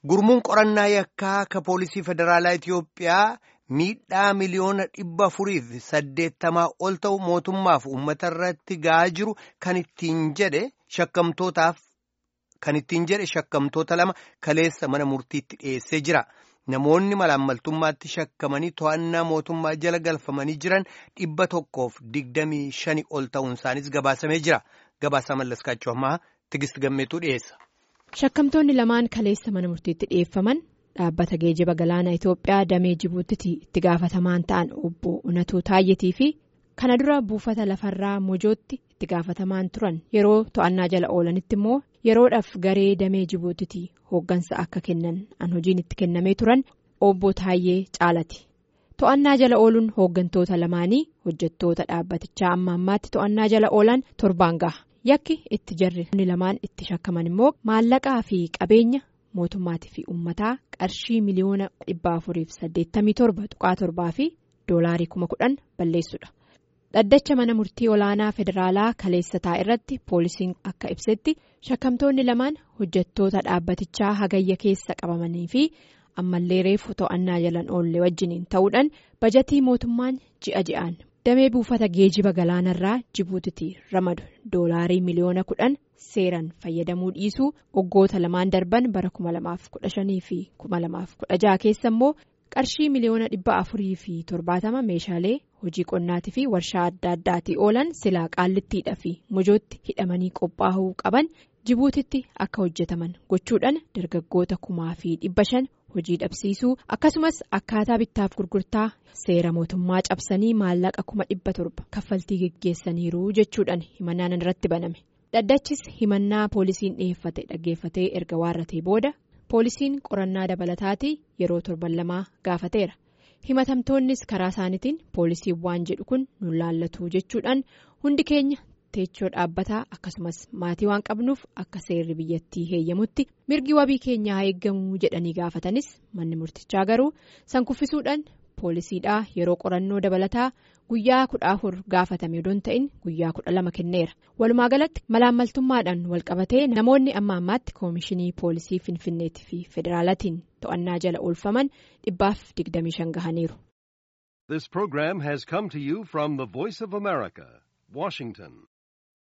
Gurmuun qorannaa yakkaa ka poolisii federaalaa Itiyoophiyaa miidhaa miliyoona dhibba afuriif saddeettamaa ol ta'u mootummaaf uummata irratti ga'aa jiru kan ittiin jedhe shakkamtootaaf kan ittiin jedhe shakkamtoota lama kaleessa mana murtiitti dhiyeessee jira. Namoonni malaammaltummaatti shakkamanii to'annaa mootummaa jala galfamanii jiran dhibba tokkoof digdamii shani ol ta'uun isaanis gabaasamee jira. Gabaasaa mallaskaachuu ammaa Tigist Gammeetuu dhiyeessa. Shakkamtoonni lamaan kaleessa mana murtiitti dhiyeeffaman dhaabbata geejiba galaanaa Itoophiyaa damee Jibuutitti itti gaafatamaan ta'an obbo Unatuu Taayyetii fi kana dura buufata lafarraa Mojootti itti gaafatamaan turan yeroo to'annaa jala oolanitti immoo yeroodhaaf garee damee Jibuutitti hooggansa akka kennan an hojiin itti kennamee turan obbo Taayyee caalati. To'annaa jala ooluun hooggantoota lamaanii hojjettoota dhaabbatichaa amma ammaatti to'annaa jala oolan torbaan gaha. Yakki itti jarri lamaan itti shakkaman immoo maallaqaa fi qabeenya mootummaatii fi uummataa qarshii miliyoona dhibba afuriif saddeettamii torba tuqaa torbaa fi doolaarii kuma kudhan balleessudha. Dhaddacha mana murtii olaanaa federaalaa kaleessataa irratti poolisiin akka ibsetti shakkamtoonni lamaan hojjettoota dhaabbatichaa hagayya keessa qabamanii fi ammallee reefu to'annaa jalan oolle wajjiniin ta'uudhaan bajatii mootummaan ji'a ji'aan. damee buufata geejiba galaanarraa jibuutitti ramadu doolaarii miliyoona kudhan seeran fayyadamuu dhiisuu waggoota lamaan darban bara 2015 fi 2016 keessa immoo qarshii miliyoona dhibba afurii fi torbaatama meeshaalee hojii qonnaatii fi warshaa adda addaatii oolan silaa qaallittiidhaa fi mojootti hidhamanii qophaa'uu qaban jibuutitti akka hojjetaman gochuudhaan dargaggoota kumaa fi dhibba shan. hojii dhabsiisuu akkasumas akkaataa bittaaf gurgurtaa seera mootummaa cabsanii maallaqa kuma dhibba torba kaffaltii geggeessaniiru jechuudhaan himannaan irratti baname dhaddachis himannaa poolisiin dhiyeeffate dhaggeeffatee erga waarratee booda poolisiin qorannaa dabalataatii yeroo torban lamaa gaafateera himatamtoonnis karaa isaaniitiin poolisiin waan jedhu kun nu laallatu jechuudhaan hundi keenya. teechoo dhaabbataa akkasumas maatii waan qabnuuf akka seerri biyyattii heeyyamutti mirgi wabii keenyaa eeggamuu jedhanii gaafatanis manni murtichaa garuu san kuffisuudhaan poolisiidhaa yeroo qorannoo dabalataa guyyaa kudha afur gaafatame odoon ta'in guyyaa kudha lama kenneera walumaa galatti malaammaltummaadhaan walqabatee namoonni amma ammaatti koomishinii poolisii finfinneetii fi federaalatiin to'annaa jala oolfaman dhibbaaf digdamii shan gahaniiru. This program has come to you from the Voice of America, Washington.